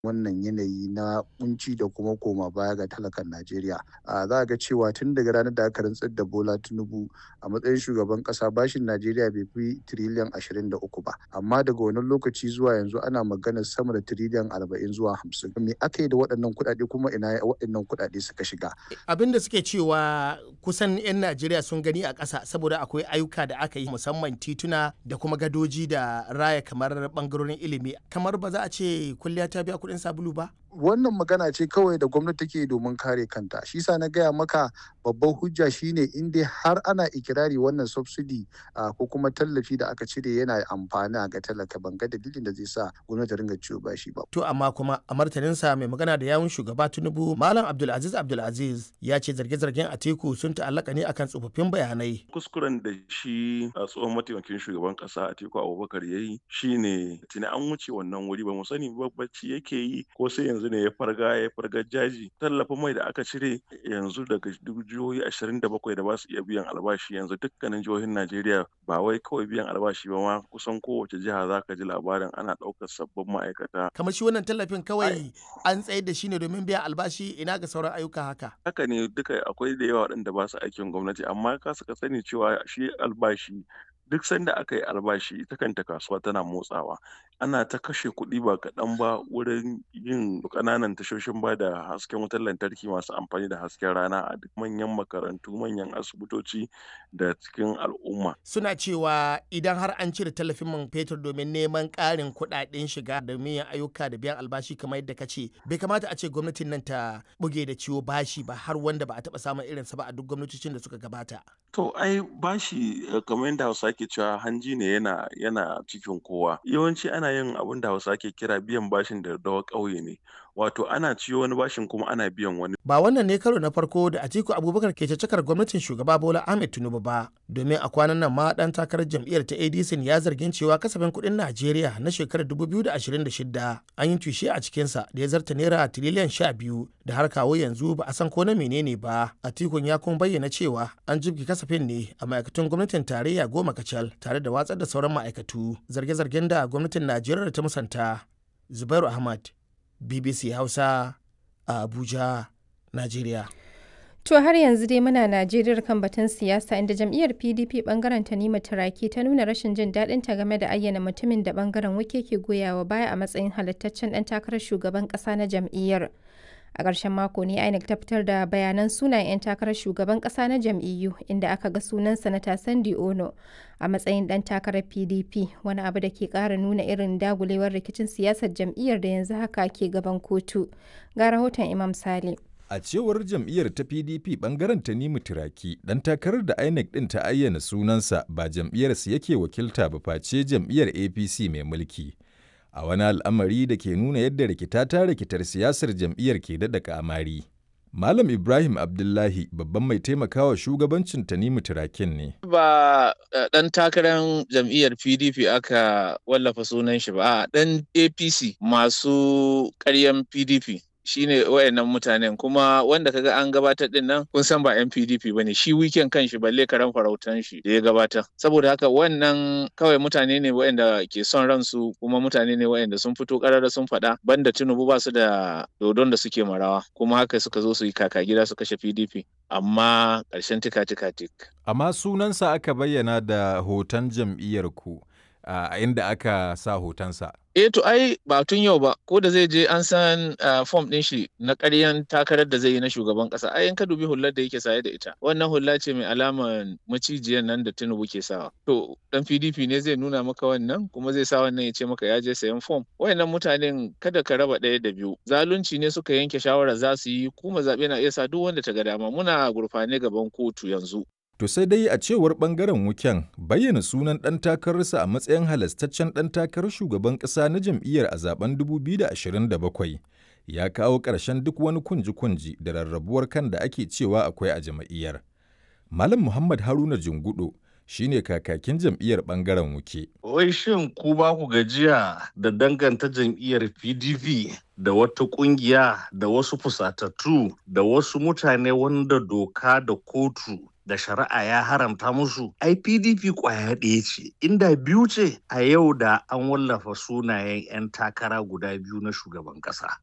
wannan yanayi na kunci da kuma koma baya ga talakan Najeriya. A za ga cewa tun daga ranar da aka rantsar da Bola Tinubu a matsayin shugaban kasa bashin Najeriya bai fi tiriliyan 23 ba. Amma daga wannan lokaci zuwa yanzu ana maganar sama da tiriliyan 40 zuwa 50. Me aka yi da waɗannan kuɗaɗe kuma ina waɗannan kuɗaɗe suka shiga? Abin da suke cewa kusan 'yan Najeriya sun gani a ƙasa saboda akwai ayyuka da aka yi musamman tituna da kuma gadoji da raya kamar bangarorin ilimi. Kamar ba za a ce kulliya ta biya kuɗin sabulu ba? wannan magana ce kawai da gwamnati take domin kare kanta shi sa na gaya maka babban hujja shine in dai har ana ikirari wannan subsidy ko kuma tallafi da aka cire yana amfani ga talaka ban ga dalilin da zai sa gwamnati ringa ciwo bashi ba to amma kuma a martaninsa mai magana da yawun shugaba tinubu malam abdulaziz abdulaziz ya ce zarge-zargen atiku sun ta'allaka ne akan tsofaffin bayanai kuskuren da shi a tsohon mataimakin shugaban kasa atiku abubakar ya yi shine tuni an wuce wannan wuri ba mu sani bacci yake yi ko sai yanzu yanzu ne ya farga ya farga jaji tallafin mai da aka cire yanzu daga jihohi ashirin da bakwai da ba su iya biyan albashi yanzu dukkanin jihohin najeriya ba wai kawai biyan albashi ba ma kusan kowace jiha za ka ji labarin ana ɗaukar sabbin ma'aikata kamar shi wannan tallafin kawai an tsayar da shi ne domin biyan albashi ina ga sauran ayyuka haka haka ne duka akwai da yawa waɗanda ba su aikin gwamnati amma ka suka sani cewa shi albashi duk sanda aka yi albashi ita kanta kasuwa tana motsawa ana ta kashe kuɗi ba kaɗan ba wurin yin ƙananan tashoshin ba da hasken wutar lantarki masu amfani da hasken rana a duk manyan makarantu manyan asibitoci da cikin al'umma suna cewa idan har an cire tallafin man fetur domin neman ƙarin kuɗaɗen shiga da yin ayyuka da biyan albashi kamar yadda ka ce bai kamata a ce gwamnatin nan ta buge da ciwo bashi ba har wanda ba a taɓa samun irinsa ba a duk gwamnatocin da suka gabata to ai bashi kamar yadda hausa ke cewa hanji ne yana yana cikin kowa yawanci ana yin abin da hausa ke kira biyan bashin da dawa ƙauye ne wato ana ciyo wani bashin kuma ana biyan wani ba wannan ne karo na farko da Atiku Abubakar ke cakar gwamnatin shugaba Bola Ahmed Tinubu ba domin a kwanan nan ma dan takarar jam'iyyar ta ADC ya zargin cewa kasafin kuɗin Najeriya na shekarar 2026 an yi tushe a cikin sa da ya zarta naira tiriliyan 12 da har kawo yanzu ba a san ko na menene ba Atikun ya kuma bayyana cewa an jibgi kasafin ne a ma'aikatan gwamnatin tarayya goma kacal tare da watsar da sauran ma'aikatu zarge-zargen da gwamnatin Najeriya ta musanta Zubairu Ahmad BBC Hausa a Abuja, Najeriya. To har yanzu dai muna Najeriya kan batun siyasa inda jam'iyyar PDP bangaren Tanima Turaki ta nuna rashin jin daɗin ta game da ayyana mutumin da bangaren wake ke goyawa baya a matsayin halittaccen ɗan takarar shugaban ƙasa na jam'iyyar. A ƙarshen mako ne INEC ta fitar da bayanan sunayen 'yan takarar shugaban ƙasa na jam'iyyu inda aka ga sunan sanata Sandi Ono a matsayin ɗan takarar PDP wani abu da ke ƙara nuna irin dagulewar rikicin siyasar jam'iyyar da yanzu haka ke gaban kotu. Ga rahoton Imam Sale. A cewar jam'iyyar ta PDP bangaren Tanimu Turaki, dan takarar da INEC din ta ayyana sunansa ba jam'iyyarsa yake wakilta ba face jam'iyyar APC mai mulki. A wani al'amari da ke nuna yadda rikita ta rikitar siyasar jam'iyyar ke daɗa kamari. Malam Ibrahim Abdullahi babban mai taimakawa shugabancin Tanimu Turakin ne. Ba ɗan takarar jam'iyyar PDP aka wallafa sunan shi ba, ɗan APC masu ƙaryan PDP. shine wayannan mutanen kuma wanda kaga an gabatar din nan kun san ba yan PDP bane shi weekend kan shi balle karan farautan shi da ya gabatar saboda haka wannan kawai mutane ne wayanda ke son ransu kuma mutane ne wayanda sun fito karara sun faɗa banda Tinubu ba su da dodon da suke marawa kuma haka suka zo su yi kaka gida su kashe PDP amma ƙarshen tika tika tik Amma sunansa aka bayyana da hoton jam'iyyar ku a inda aka sa hotonsa. Eh to ai ba tun yau ba ko da zai je an san fom ɗin shi na ƙaryan takarar da zai yi na shugaban ƙasa ai in ka dubi hullar da yake saye da ita wannan hulla ce mai alaman macijiyar nan da Tinubu ke sawa to dan PDP ne zai nuna maka wannan kuma zai sa wannan ya ce maka ya je sayan fom wayannan mutanen kada ka raba ɗaya da biyu zalunci ne suka yanke shawara za su yi kuma zaɓe na iya sa duk wanda ta ga dama muna gurfane gaban kotu yanzu To sai dai a cewar bangaren wuken bayyana sunan ɗan takararsa a matsayin halastaccen ɗan takarar shugaban ƙasa na jam'iyyar a zaben 2027 ya kawo ƙarshen duk wani kunji-kunji da rarrabuwar kan da ake cewa akwai a jam'iyyar. Malam Muhammad Haruna Jungudo shine kakakin jam'iyyar bangaren wuke. Wai shin ku ba ku gajiya da danganta jam'iyyar PDP da wata kungiya da wasu fusatattu da wasu mutane wanda doka da kotu da shari'a ya haramta musu ai pdp kwaya ɗaya ce inda biyu ce a yau da an wallafa sunayen 'yan takara guda biyu na shugaban ƙasa